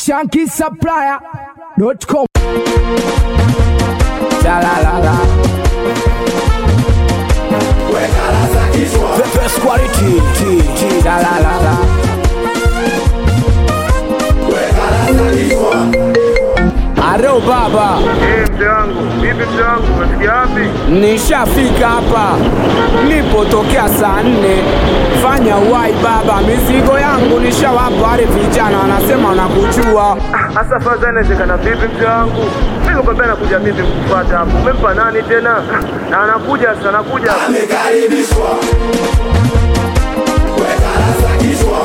shankisupplier.com. Chalalala. The best quality. T, T, chalalala. Aro baba, Eh, mzee wangu, vipi mzee wangu, umefikia wapi? nishafika hapa, nipotokea saa nne. Fanya uwai baba, mizigo yangu nishawapa wale vijana, wanasema wanakujua. Hasa faza inawezekana vipi mzee wangu? Mimi nikwambia nakuja mimi kukufuata hapo. Umempa nani tena? Na anakuja sasa, anakuja. amekaribishwa weka rasa kichwa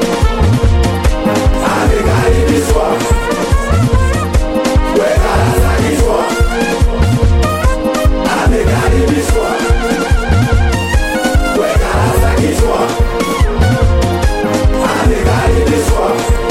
amekaribishwa weka rasa kichwa amekaribishwa weka rasa kichwa amekaribishwa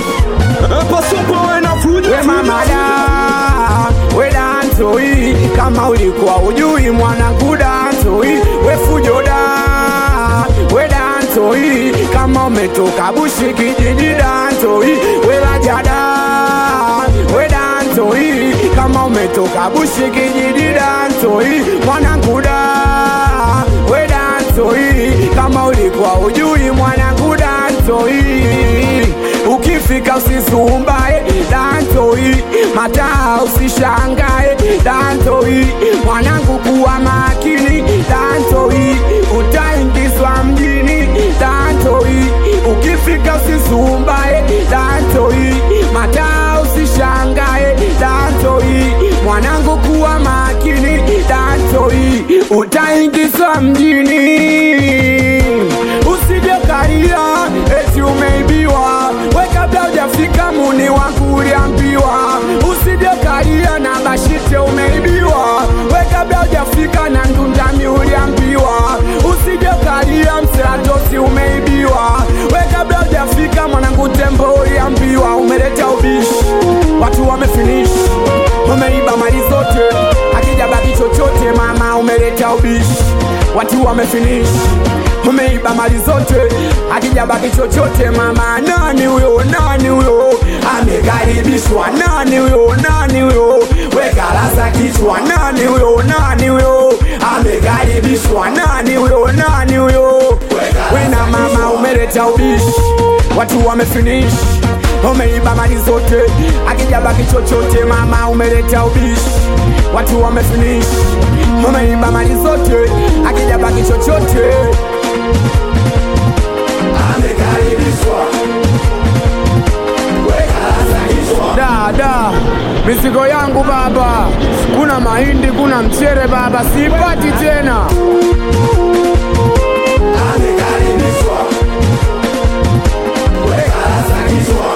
We mama da, we dantoi, kama ulikuwa ujui mwanangu dantoi, we fujo da, we dantoi, kama umetoka bushi kijiji dantoi, we lajada, we dantoi, kama umetoka bushi kijiji dantoi, mwanangu da, we dantoi, kama ulikuwa ujui mwanangu dantoi ukifika usisumbae dantoi mataa usishangae dantoi mwanangu kuwa makini dantoi utaingizwa mjini dantoi ukifika usisumbae dantoi mataa usishangae dantoi mwanangu kuwa makini dantoi utaingizwa mjini usije karia eti umeibiwa we kabla hujafika muni wangu uliambiwa usije karia na bashite umeibiwa we kabla hujafika na ndundami uliambiwa usije karia mseratosi umeibiwa we kabla hujafika mwanangu tembo uliambiwa umeleta ubishi watu wamefinish umeiba mali zote akija baki chochote mama umeleta ubishi watu wamefinish umeiba mali zote akija baki chochote mama nani huyo nani huyo amekaribishwa nani huyo nani huyo weka rasa kichwa nani huyo nani huyo amekaribishwa nani huyo nani huyo wena mama umeleta ubishi watu wamefinish umeiba mali zote akija baki chochote mama umeleta ubishi watu wamefinish umeiba mali zote akija baki chochote amekaribishwa weka rasa kichwa da da mizigo yangu baba kuna mahindi kuna mchere baba sipati tena amekaribishwa weka rasa kichwa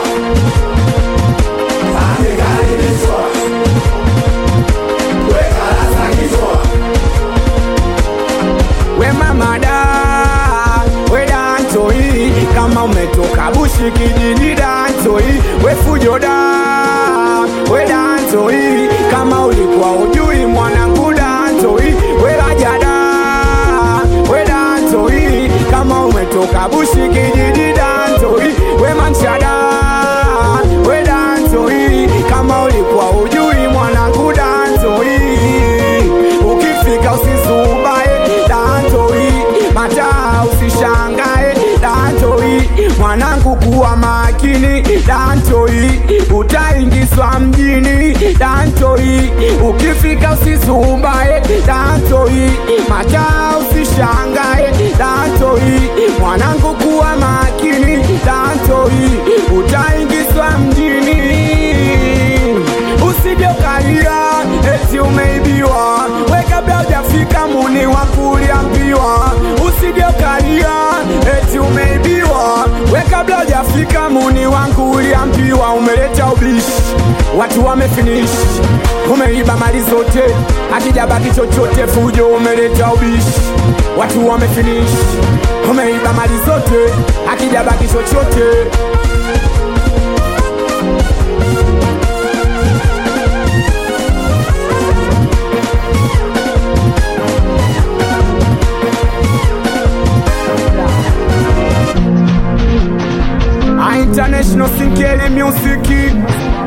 amekaribishwa weka rasa kichwa we mama da we dantoi kama umetoka bushi kijiji dantoi we fujo da we dantoi kama ulikuwa ujui mwanangu dantoi we rajada we dantoi kama umetoka bushi kijiji dantoi we manchada we dantoi kama ulikuwa ujui mwanangu dantoi ukifika usisubae dantoi mataa usishangae dantoi mwanangu kuwa makini dantoi utaingizwa mjini dantoi ukifika usisubae dantoi mataa usishangae dantoi mwanangu kuwa makini dantoi utaingizwa mjini usije ukalia eti umeibiwa we kabla hujafika muni wangu uliambiwa usije ukalia eti umeibiwa we kabla hujafika muni wangu uliambiwa umeleta ubishi watu wamefinish umeiba mali zote akija baki chochote fujo umeleta ubishi watu wamefinish umeiba mali zote akija baki chochote International Sinkeli Music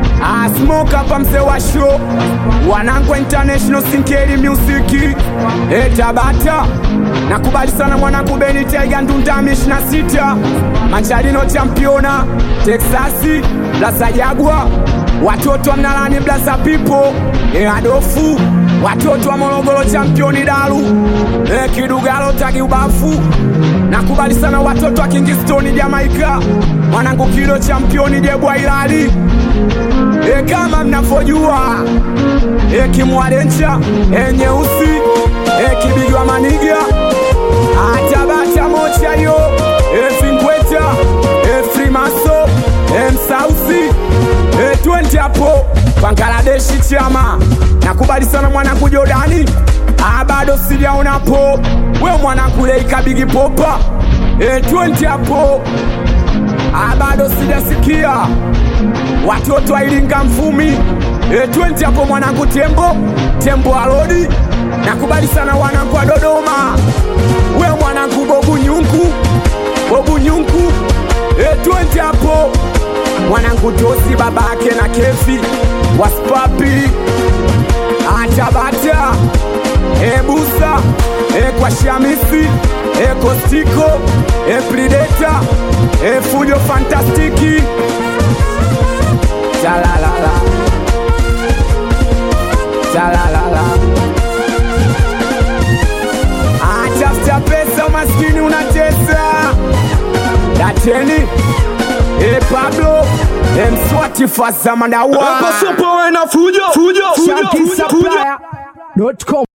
smoke hapa mzee wa show wanangu international sinkeri music e tabata nakubali sana mwanangu beni taiga ndundami 26 mancharino championa texasi blasa jagwa watoto wa mnalani blasa pipo e adofu watoto wa morogoro championi dalu e kidugalo tagi ubafu nakubali sana watoto wa kingistoni jamaika mwanangu kilo championi jebwa ilali e kama mnavyojua e kimwalencha e nyeusi e kibigwa maniga atabata mocha yo e vingweta e frimaso e msausi e twende hapo bangaladeshi chama nakubali sana mwanangu jordani Ah, bado sijaonapo we mwanangu leikabigi popa e twende hapo Ah, bado sijasikia watoto ailinga mfumi e twende hapo mwanangu tembo tembo alodi nakubali sana wanangu wa dodoma we mwanangu bobu nyungu bobu nyungu e twende hapo mwanangu tosi babake na kefi waspapi atabata ebusa ekwa shamisi ekostiko eprideta efujo fantastiki talalala talalala atafuta pesa umaskini unatesa dateni e pablo emswati fazamadawa Hapa sopo we na fujo fujo fujo fujo fujo Shankisupplier.com